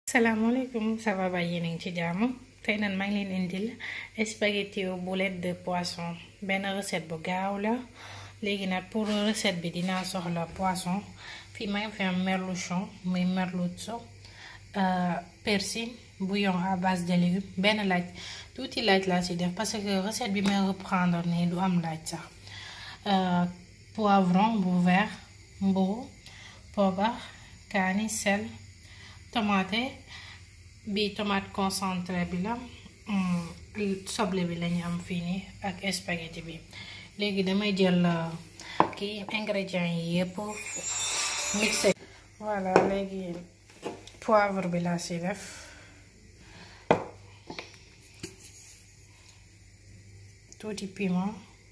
salaamaaleykum ça va ba yéen a ngi ci jàmm tey nan maa ngi leen indil spaghetti au boulette de poisson benn recette bu gaaw la léegi nag pour recette bi dinaa soxla poisson fii maa ngi fi am merluchon muy merluzzo persil bouillon à base de légumes benn laaj tuuti laaj laa ci def parce que recette bi may reprendre nii du am laaj sax poivron bu vert mburu poobar kaani sel tomate bi tomate concentré bi la soble bi lañu am fii nii ak spaghetti bi léegi damay jël kii ingrédients yi yépp mixé voilà léegi poivre bi laa ci def tuuti piment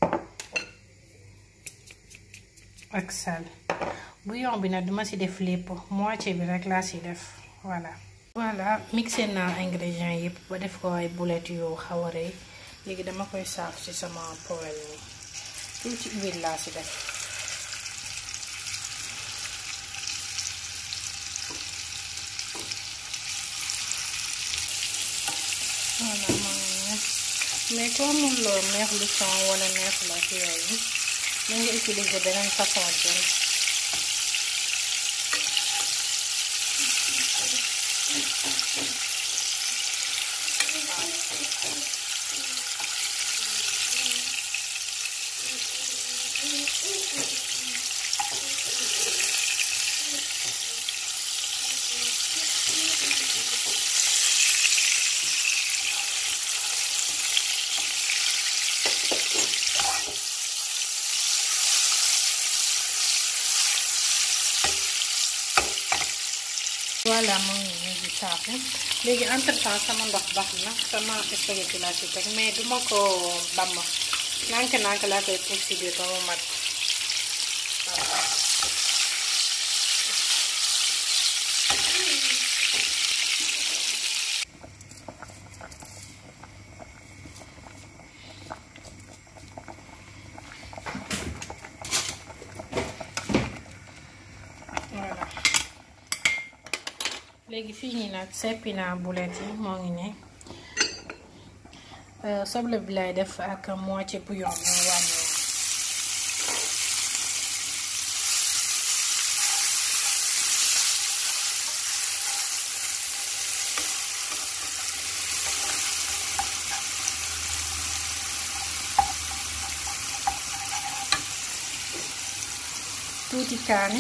ak sel bouillon bi nag duma ci def lépp moitié bi rek laa ci def voilà voilà mixé naa ingrédients yëpp ba def ko ay boulettes yu xaw a rëy léegi dama koy saaf ci sama poêle ni tuuti huile laa ci def voilà maa ngi neex mais koo mun loo neex lu son wala neex la ci yooyu mën nga utiliser beneen façon jën voilà moo ngi nii di saafu léegi entre temps sama ndox baax na sama spaghetti laa ci teg mais duma ko damm nànk nànk laa koy puus ci biir ba mu mat voilà léegi fii nii nag seppi naa boulettes yi moo ngi ne soble bi lay def ak moitié bouillon bi wàññi tuuti kaani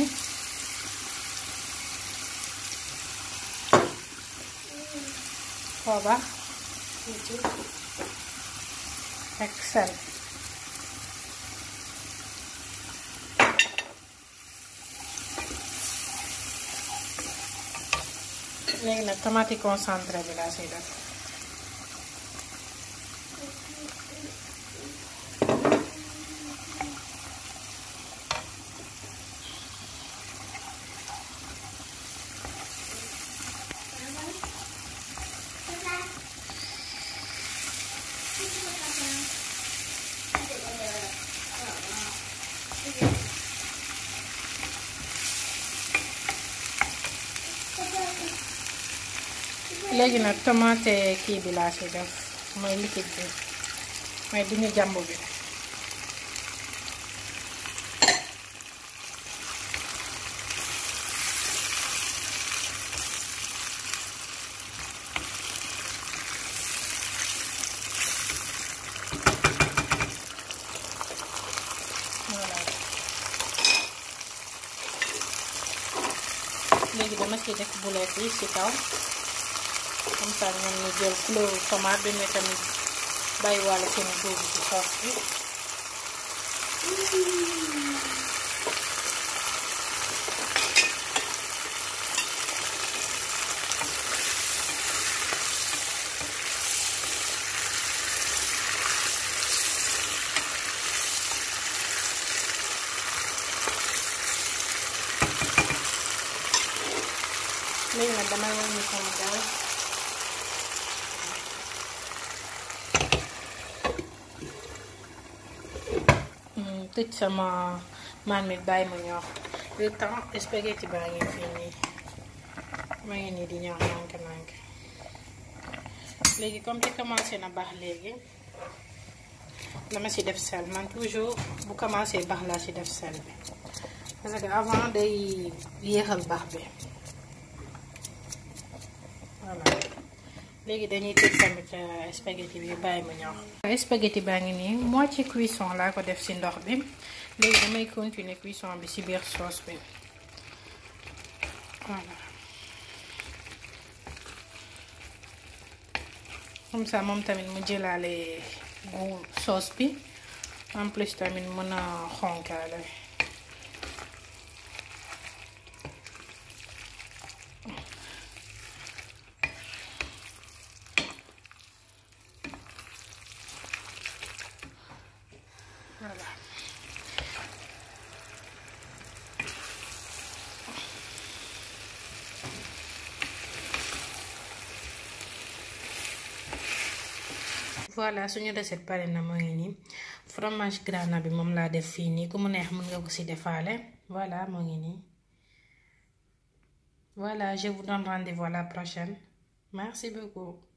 poobar ak sel léegi nag tomate concentré bi laa siy def léegi nag tomate kii bi laa ci def mooy liquide bi mooy bu ñu jàmb bi voilà léegi dama ci def boulettes yi ci kaw comme ça ñoom ñu jël couleur tomate bi mais tamit bàyyi wàlla seen góob ci soos bi léegi nag damay wàññi sama gaz tëj sama marmite bàyyi ma ñor le temps spaghetti baa ngi fii nii ma ngi nii di ñor nànk nànk léegi comme te commencé na baax léegi dama ci def sel man toujours bu commencé baax laa ci def sel bi parce que avant day yéexal baax bi voilà léegi dañuy tëj tamit spaghetti bi bàyyi ma ñor spaghetti baa ngi nii moitié cuisson laa ko def ci ndox bi léegi damay continuer cuisson bi ci biir sauce bi voilà comme ça moom tamit mu jëlaale goût sauce bi en plus tamit mën a xonkaale voilà voilà suñu recette pare na moo ngi nii fromage grana bi moom laa def fii nii ku mu neex mën nga ko ci defaale voilà moo ngi nii voilà je vous donne rendez-vous à la prochaine merci beaucoup